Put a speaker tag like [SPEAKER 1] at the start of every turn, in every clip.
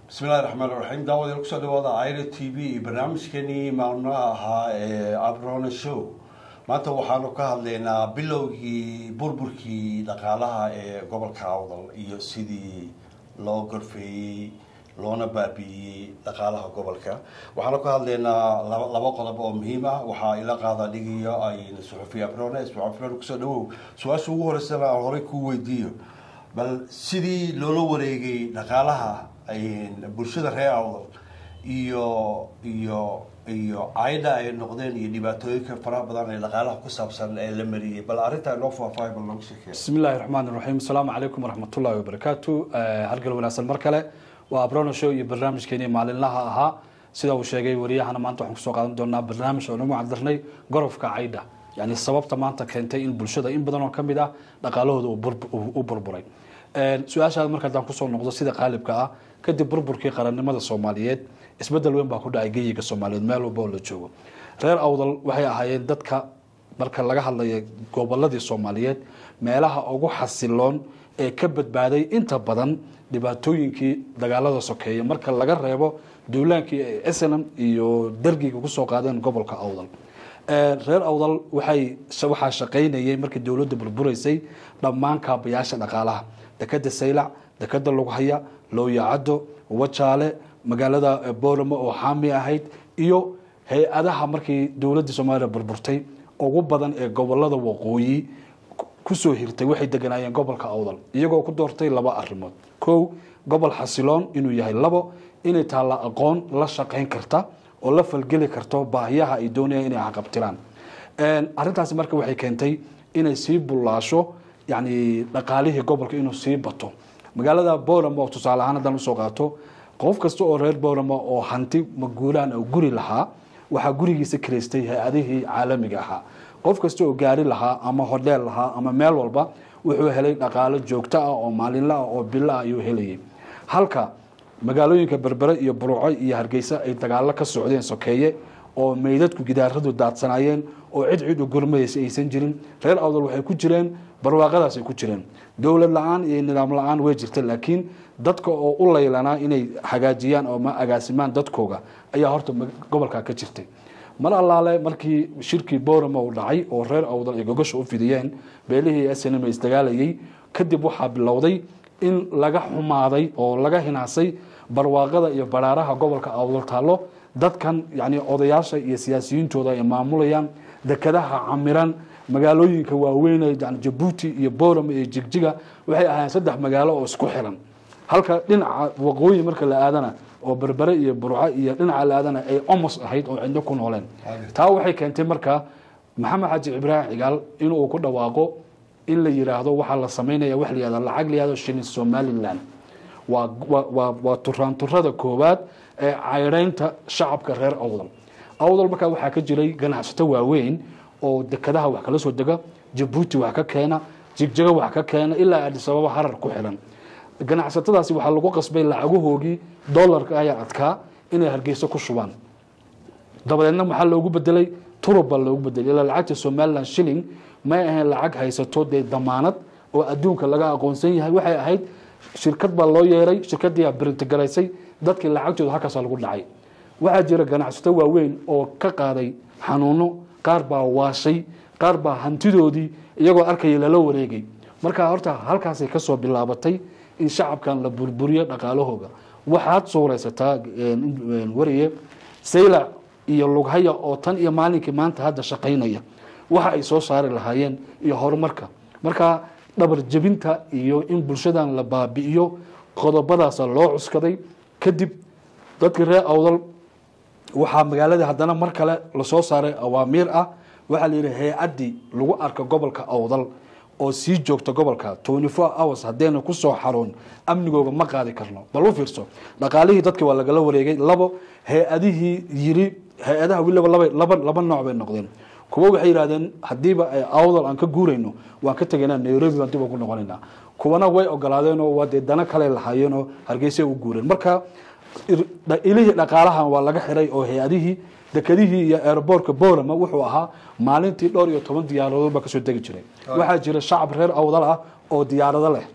[SPEAKER 1] bismillahi raxmaan raxiim daawadeel kusoo dhawaada aira t v iyo barnaamijkeenii maalmaha ahaa ee abrona show maanta waxaanu ka hadlaynaa bilowgii burburkii dhaqaalaha ee gobolka awdal iyo sidii loo gorfeeyey loona baabi'iyey dhaqaalaha gobolka waxaanu ka hadlaynaa laba qodob oo muhiim ah waxaa ila qaada dhigiyo ayna suxufi abrone suxufi kusoo dhawow su-aasha ugu horeysana aan horey kuu weydiiyo bal sidii loola wareegay dhaqaalaha bulshada reer awdal iyo iyo iyo cayda ay noqdeen iyo dhibaatooyinka faraha badan ee dhaqaalaha ku saabsan ee la mariyey bal arrintaa inoo faahfaahay bal noogu sheekee
[SPEAKER 2] bismi illaahi raxmaan raxiim asalaamu calaykum waraxmatullahi wabarakaatu halgal wanaagsan mar kale waa abrono show iyo barnaamijkeenii maalinlaha ahaa sida uu sheegay wariyahana maanta waxaan kusoo qaadan doonaa barnaamij oo nagu cadirnay gorofka caydha yani sababta maanta keentay in bulshada in badan oo ka mid ah dhaqaalahooda u burburay su-aashaada marka haddaan kusoo noqdo sida qaalibka ah kadib burburkii qarannimada soomaaliyeed isbedel weyn baa ku dhacay geyiga soomaaliyeed meel walba oo la joogo reer awdal waxay ahaayeen dadka marka laga hadlaya goboladii soomaaliyeed meelaha ugu xasiloon ee ka badbaaday inta badan dhibaatooyinkii dagaalada sokeeya marka laga reebo duulaankii ay snm iyo dargiga kusoo qaadeen gobolka awdal reer awdal waxay waxaa shaqaynayay markii dowladda burburaysay dhammaan kaabayaasha dhaqaalaha dekeda saylac dekeda lughaya looyacaddo wajaale magaalada boolamo oo xaami ahayd iyo hay-adaha markii dowladda soomaaliya burburtay ugu badan ee gobolada waqooyi kusoo hirtay waxay deganaayeen gobolka awdal iyagoo ku doortay laba arimood kow gobol xasiloon inuu yahay labo inay taalla aqoon la shaqayn karta oo la falgeli karto baahiyaha ay doonayaan inay caqabtiraan arrintaasi marka waxay keentay inay sii bullaasho yani dhaqaalihii gobolka inuu sii bato magaalada boolamo oo tusaale ahaan haddaan usoo qaato qof kasta oo reer boolamo oo hanti maguulaan oo guri lahaa waxaa gurigiisa kiraystay hay-adihii caalamiga ahaa qof kasta oo gaari lahaa ama hodheel lahaa ama meel walba wuxuu helay dhaqaalo joogto ah oo maalinla ah oo bilo ah ayuu helayay halka magaalooyinka berbere iyo buruco iyo hargeysa ay dagaalo ka socdeen sokeeye oo meydadku gidaaradu daadsanaayeen oo cid cid u gurmadaysa aysan jirin reer awdal waxay ku jireen barwaaqadaasay ku jireen dowlad la-aan iyo nidaam la-aan way jirta laakiin dadka oo u laylanaa inay hagaajiyaan oo ma agaasimaan dadkooga ayaa horta gobolka ka jirtay mar allaale markii shirkii boorama uu dhacay oo reer awdal ay gogosha u fidiyeen beelihii snm isdagaalayay kadib waxaa bilowday in laga xumaaday oo laga hinaasay barwaaqada iyo baraaraha gobolka awdal taallo dadkan yani odayaasha iyo siyaasiyiintooda ay maamulayaan dekadaha camiran magaalooyinka waaweyn yani jabuuti iyo boorama iyo jigjiga waxay ahaayeen saddex magaalo oo isku xiran halka dhinaca waqooyi marka la aadana oo berbere iyo burco iyo dhinaca la aadana ay omos ahayd oo cidno ku nooleen taa waxay keentay marka maxamed xaaji ibraahim cigaal inuu ku dhawaaqo in la yiraahdo waxaa la samaynaya wax la yihahdo lacag la yihahdo shilin somaliland waa waa waa turaanturada koowaad ee cayreynta shacabka reer awdal awdal markaa waxaa ka jiray ganacsato waaweyn oo dekadaha wax kala soo dega jabuuti wax ka keena jigjigo wax ka keena ilaa adisababa harar ku xiran ganacsatadaasi waxaa lagu qasbay lacagahoogii dolarka ayaa adkaa inay hargeyso ku shubaan dabadeedna maxaa loogu bedelay turub baa loogu bedelay ilaa lacagta somaliland shilling may ahayn lacag haysato dee damaanad oo adduunka laga aqoonsan yahay waxay ahayd shirkad baa loo yeeray shirkadiiaa brintigaraysay dadkii lacagtooda halkaasa lagu dhacay waxaa jira ganacsato waaweyn oo ka qaaday xanuuno qaar baa waashay qaar baa hantidoodii iyagoo arkaya lala wareegay marka horta halkaasay kasoo bilaabatay in shacabkan la burburiyo dhaqaalahooga waxaad suuraysataa wariye saylac iyo lughaya oo tan iyo maalinkii maanta hadda shaqaynaya waxa ay soo saari lahaayeen iyo horumarka marka dhabar jebinta iyo in bulshadan la baabi'iyo qodobadaasa loo cuskaday kadib dadkii reer awdal waxaa magaalada haddana mar kale lasoo saaray awaamiir ah waxaa la yidhi hay-addii lagu arka gobolka awdal oo sii joogta gobolka twenty four hours haddayna kusoo xaroon amnigooga ma qaadi karno bal u fiirso dhaqaalihii dadki waa lagala wareegay labo hay-adihii yiri hay-adaha weliba laba laba laba nooc bay noqdeen kuwa waxay yidhahdeen haddiiba awdal aan ka guurayno waan ka tegaynaa nairobi baan dib ugu noqonaynaa kuwana way ogolaadeenoo waa dee dana kale lahaayeenoo hargeysa u guureen marka ilihii dhaqaalahan waa laga xiray oo hay-adihii dekadihii iyo aeroboortka boolama wuxuu ahaa maalintii dhowr iyo toban diyaaradood baa kasoo degi jiray waxaa jira shacab reer awdal ah oo diyaarado leh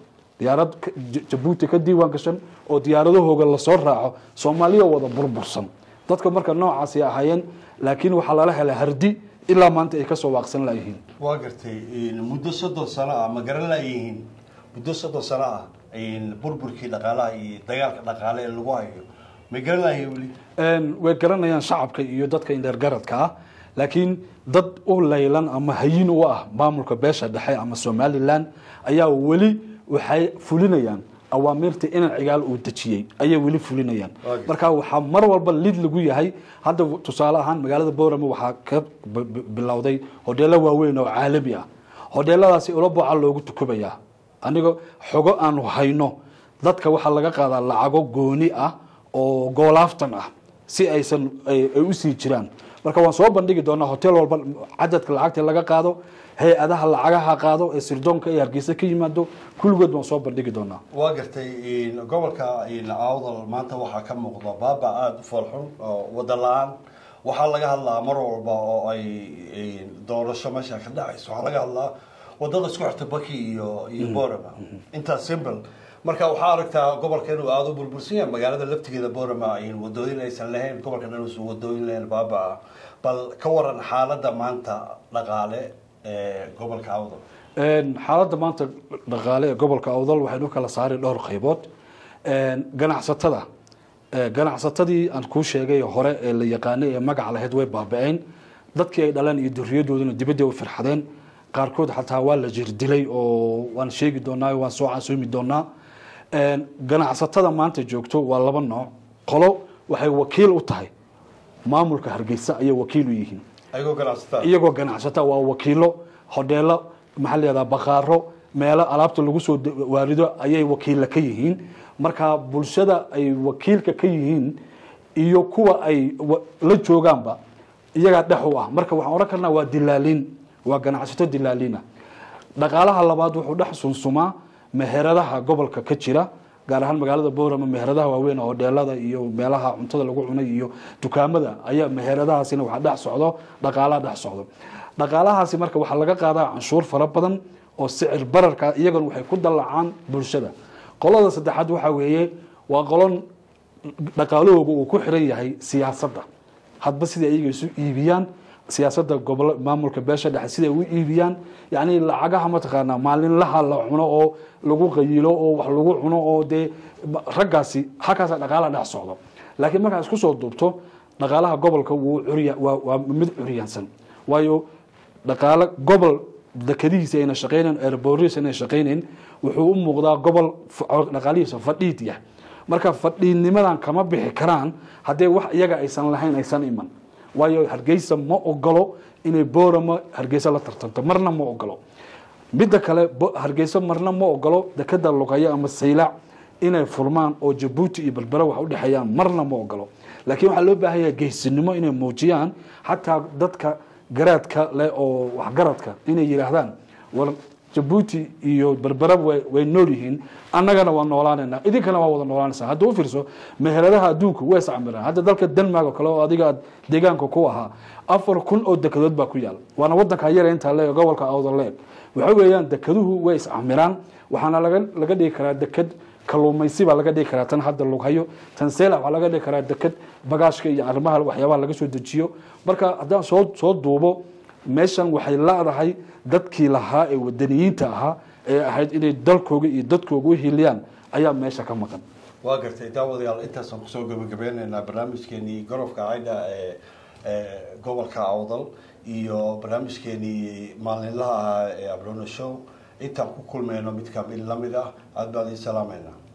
[SPEAKER 2] diyaarad ka- J- jabuuti ka diiwaan gashan oo diyaaradahooga lasoo raaco soomaaliya wada burbursan dadka marka noocaasi ahaayeen laakiin waxaa lala helay hardi ilaa maanta ay kasoo waaqsan layihiin
[SPEAKER 1] waa gartay muddo soddon sano ah ma garan laayihiin muddo soddon sano ah burburkii dhaqaalaha iyo dagaalka dhaqaale ee lagu hayo ma garan laayihiin weli
[SPEAKER 2] Een, way garanayaan shacabka iyo dadka indheergaradka ah laakiin dad u laylan ama hayin u ah maamulka beesha dhexe ama somalilan ayaa weli waxay fulinayaan awaamiirta inan cigaal uu dejiyey ayay weli fulinayaan
[SPEAKER 1] Waagi.
[SPEAKER 2] marka waxaa mar walba lid lagu yahay hadda tusaale ahaan magaalada boorama waxaa ka b- b- bilowday hodheelo waaweyn oo caalami ah hodheeladaasi ula boca loogu tukubayaa aniga xogo aanu hayno dadka waxaa laga qaadaa lacago gooni ah oo goolaaftan ah si aysan ay ay u sii jiraan marka waan soo bandhigi doonaa hotel walba cadadka lacagta laga qaado hay-adaha lacagaha qaado ee sirdoonka ee hargeysa ka yimaado kulligood waan soo bandhigi doonaa
[SPEAKER 1] waa gartay gobolka awdal maanta waxaa ka muuqda baaba aada u foolxun oo wada la-aan waxaa laga hadlaa mar walba oo ay doorasho meesha ka dhacayso waxaa laga hadlaa wadada isku xirta baki iyo iyo borama intaas simple marka waxaa aragtaa gobolka inuu aada u burbursan yahay magaalada laftigeeda borama wadooyin aysan lahayn gobolka dhan uusan wadooyin lahayn baaba ah bal ka waran xaaladda maanta dhaqaale ee gobolka awdal
[SPEAKER 2] Een, xaaladda maanta dhaqaale ee gobolka awdal waxaynu kala saaray dhowr qaybood Een, ganacsatada ee, ganacsatadii aan kuu sheegay hore ee la yaqaanay ee magaca lahayd way baaba'een dadkii ay dhaleen iyo duriyadooduna dibadda u firxadeen qaarkood xataa waa la jirdilay oo waan sheegi doonaa waan soo casuumi doonaa Een, ganacsatada maanta joogto waa laba nooc qolo waxay wakiil u tahay maamulka hargeysa ayay wakiil u yihiin
[SPEAKER 1] ayagoo ganacsataa
[SPEAKER 2] iyagoo ganacsata waa wakiilo hodheelo maxaa la yihahdaa baqaaro meelo alaabta lagu soo de- waarido ayay wakiilla ka yihiin marka bulshada ay wakiilka ka yihiin iyo kuwa ay wa- la joogaanba iyagaa dhex u ah marka waxaan odhan karnaa waa dilaaliin waa ganacsato dilaaliina dhaqaalaha labaad wuxuu dhex sunsumaa meheradaha gobolka ka jira gaar ahaan magaalada boorama meheradaha waaweyn oo hodheelada iyo meelaha cuntada lagu cunay iyo dukaamada ayaa meheradahaasina waxaa dhex socdo dhaqaalaha dhex socdo dhaqaalahaasi marka waxaa laga qaadaa canshuur fara badan oo sicir bararka iyagana waxay ku dallacaan bulshada qolada saddexaad waxaa weeye waa qolon dhaqaalahooga uu ku xiran yahay siyaasadda hadba sida iyaga isu iibiyaan siyaasadda gobol maamulka beesha dhexe siday u iibiyaan yacni lacagaha mataqaanaa maalinlaha la cuno oo lagu qayilo oo wax lagu cuno oo dee raggaasi halkaasa dhaqaalaha dhex socdo laakiin markaa isku soo duubto dhaqaalaha gobolka wuu curya waa waa mid curyaansan waayo dhaqaale gobol dekadihiisa ayna shaqaynayn airboorihiisa ayna shaqaynayn wuxuu u muuqdaa gobol f- dhaqaalihiisa fadhiid yah marka fadhiidnimadan kama bixi karaan haddee wax iyaga aysan lahayn aysan iman waayo hargeysa ma ogolo inay boorama hargeysa la tartanto marna ma ogolo midda kale Bo- hargeysa marna ma ogolo dekada lugaya ama saylac inay furmaan oo jabuuti iyo berbera wax udhexeeyaan marna ma ogolo laakiin waxaa loo baahan yahay geysinimo inay muujiyaan xataa dadka garaadka leh oo waxgaradka inay yidhaahdaan war jabuuti iyo berbera way way nool yihiin annagana waa noolaanaynaa idinkana waa wada noolaanaysaa hadda u fiirso meheradaha adduunku way iscamiraan hadda dalka denmark oo kale oo adiga aad deegaanka ku ahaa afar kun oo dekedood baa ku yaal waana wadanka yara intaa leeg gobolka awdal leeg waxa weeyaan dekeduhu way iscamiraan waxaana laga laga dhigi karaa deked kalluumaysi baa laga dhigi karaa tan hadda lughayo tan seela waxaa laga dhigi karaa deked bagaashka iyo arrimaha waxyaabaha laga soo dejiyo marka haddaan soo soo duubo meeshan waxay leedahay dadkii lahaa ee wadaniyiinta ahaa ee ahayd inay dalkooga iyo dadkooga u hiliyaan ayaa meesha ka maqan
[SPEAKER 1] waa gartay daawadayaal intaasaan kusoo gabagabeynaynaa barnaamijkeenii gorofka caydha ee ee gobolka awdal iyo barnaamijkeenii maalinlaha ahaa ee abrono show intaan ku kulmayno mid kamid lamid ah aad baan idin salaameynaa